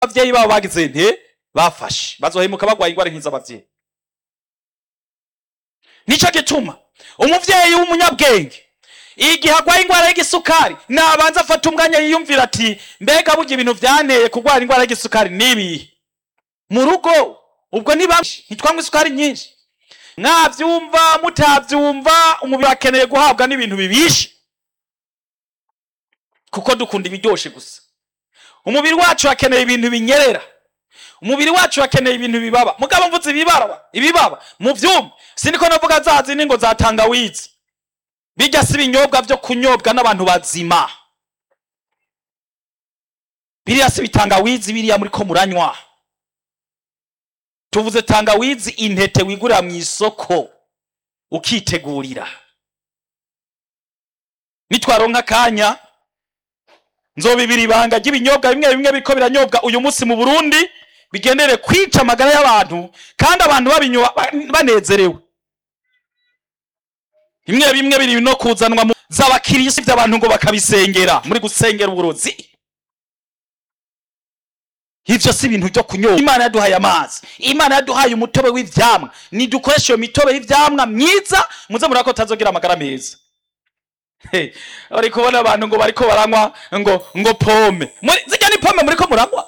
abavyeyi babo bagize nte bafashe bazohemuka bagwaye ingwara nk'iz'abavyeyi nico gituma umuvyeyi w'umunyabwenge igihe agwaye ingwara y'igisukari nabanza afata umwanya yiyumvira ati mbega burya ibintu vyanteye kugwara ingwara y'igisukari nibihe mu rugo ubwo ni bamwe ntitwanywa isukari nyinshi mwavyumva mutavyumva umubiri akeneye guhabwa n'ibintu bibishe kuko dukunda ibiryoshe gusa umubiri wacu akeneye ibintu binyerera umubiri wacu akeneye ibintu bibaba mugabo mvuze ibibaba ibibaba mu vyuma siniko navuga za zindi ngo za tangawizi bijya si ibinyobwa vyo kunyobwa n'abantu bazima biriya si bitangawizi biriya muriko muranywa tuvuze tangawizi intete wigurira mu isoko ukitegurira nitwaronka akanya nzobibira ibanga ry'ibinyobwa bimwe bimwe biriko biranyobwa uyu munsi mu burundi bigendere kwica amagara y'abantu kandi abantu babinywa ba- banezerewe bimwe bimwe biri no kuzanwa mu z'abakirisi by'abantu ngo bakabisengera muri gusengera uburozi ivyo si ibintu vyo kunyobwa imana yaduhaye amazi imana yaduhaye umutobe w'ivyamwa nidukoresha iyo mitobe y'ivyamwa myiza muze murako tazogira amagara meza Hey, bari kubona abantu ngo bariko baranywa ngo ngo pome muri zijya ni pome muriko muranywa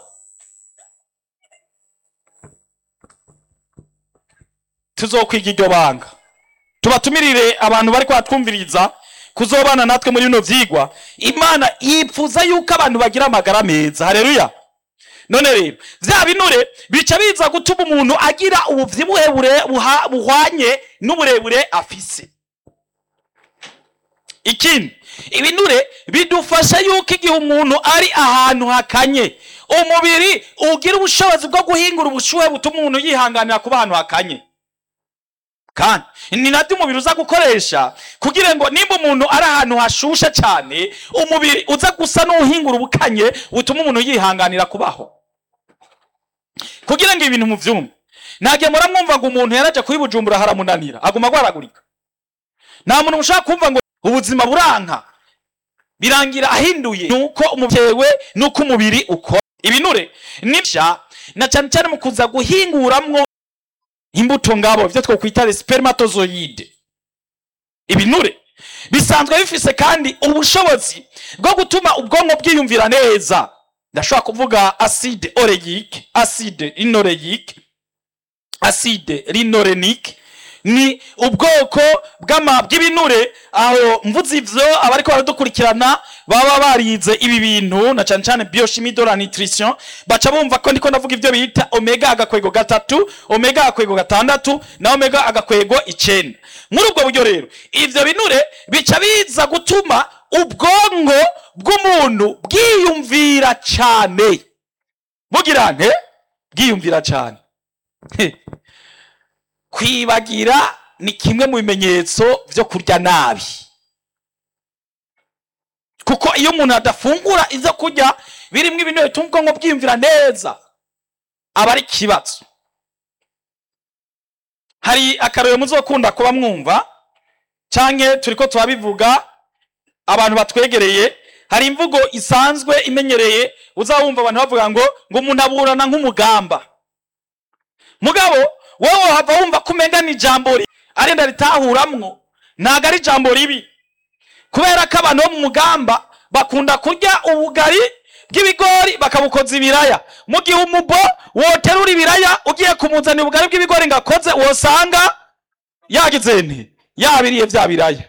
tuzokwiga iryo banga tubatumirire abantu bariko batwumviriza kuzobana natwe muri bino vyigwa imana yipfuza yuko abantu bagira amagara meza haleluya none rero vya binure bica biza gutuma umuntu agira ubuvyibuhe bure- buha- buhwanye n'uburebure afise ikindi ibinure bidufasha yuko igihe umuntu ari ahantu hakanye umubiri ugira ubushobozi bwo guhingura ubushuhe butuma umuntu yihanganira kuba ahantu hakanye kandi ni nabyo umubiri uza gukoresha kugira ngo nimba umuntu ari ahantu hashushe cyane umubiri uza gusa n'uhingura ubukanye butuma umuntu yihanganira kubaho kugira ngo ibintu muvyumve ntagihe muramwumva ngo umuntu yaraje kuyibujumbura haramunanira aguma agwaragurika nta muntu ushaka kumva ngo ubuzima buranka birangira ahinduye nuko umubyewe nuko umubiri ukora ibinure nibya na cyane cyane mu kuza guhinguramwo imbuto ngabo ibyo twokwita spermatozoide ibinure bisanzwe bifise kandi ubushobozi bwo gutuma ubwonko bwiyumvira neza ndashobora kuvuga acide oleique acide linoleique acide linorenique ni ubwoko bw'ama bw'ibinure aho mvuze ivyo abariko baradukurikirana baba barize ibi bintu na cane cane biochimie de la nutrition baca bumva ko ndiko ndavuga ivyo bita omega agakwego gatatu omega agakwego gatandatu na omega agakwego icenda muri ubwo buryo rero ivyo binure bica biza gutuma ubwonko bw'umuntu bwiyumvira cane bugira nte bwiyumvira cane kwibagira ni kimwe mu bimenyetso vyo kurya nabi kuko iyo umuntu adafungura ivyo kurya birimwo ibintu bituma ubwonko bwiyumvira neza aba ari ikibazo hari akarorero muzokunda kuba mwumva canke turiko turabivuga abantu batwegereye hari imvugo isanzwe imenyereye uzawumva abantu bavuga ngo ngo umuntu aburana nk'umugamba mugabo wowe hava wumva ko umenga ni ijambo ri- arenda ritahuramwo ntago ari ijambo ribi kubera ko abantu bo mu mugamba bakunda kurya ubugari bw'ibigori bakabukoza ibiraya mu gihe umubo woterura ibiraya ugiye kumuzanira ubugari bw'ibigori ngo akoze wosanga yagize nti yabiriye vya biraya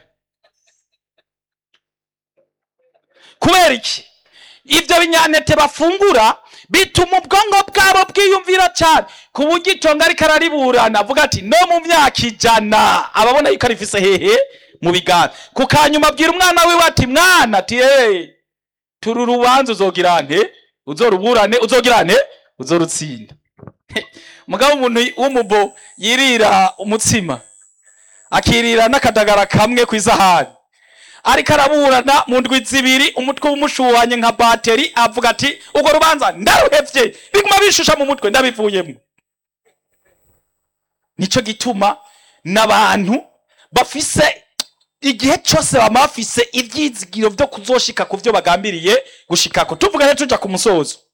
kubera iki ibyo binyantete bafungura bituma ubwonko bwabo bwiyumvira cyane ku buryo itongo ariko arariburana avuga ati no mu myaka ijana ababona yuko arifise hehe mu biganza ku kanyuma abwira umwana wiwe ati mwana ati hey, turi urubanza uzogira nte uzoruburane uzogira nte uzorutsinda mugabo umuntu w'umubo yirira umutsima akirira n'akadagara kamwe ku isahani ariko araburana mu ndwi zibiri umutwe umushuhanye nka bateri avuga ati urwo rubanza ndaruhevye biguma bishusha mu mutwe ndabivuyemo nico gituma n'abantu bafise igihe cyose bama bafise ivyizigiro vyo kuzoshika ku vyo bagambiriye gushikako tuvuga rero tuja ku musozo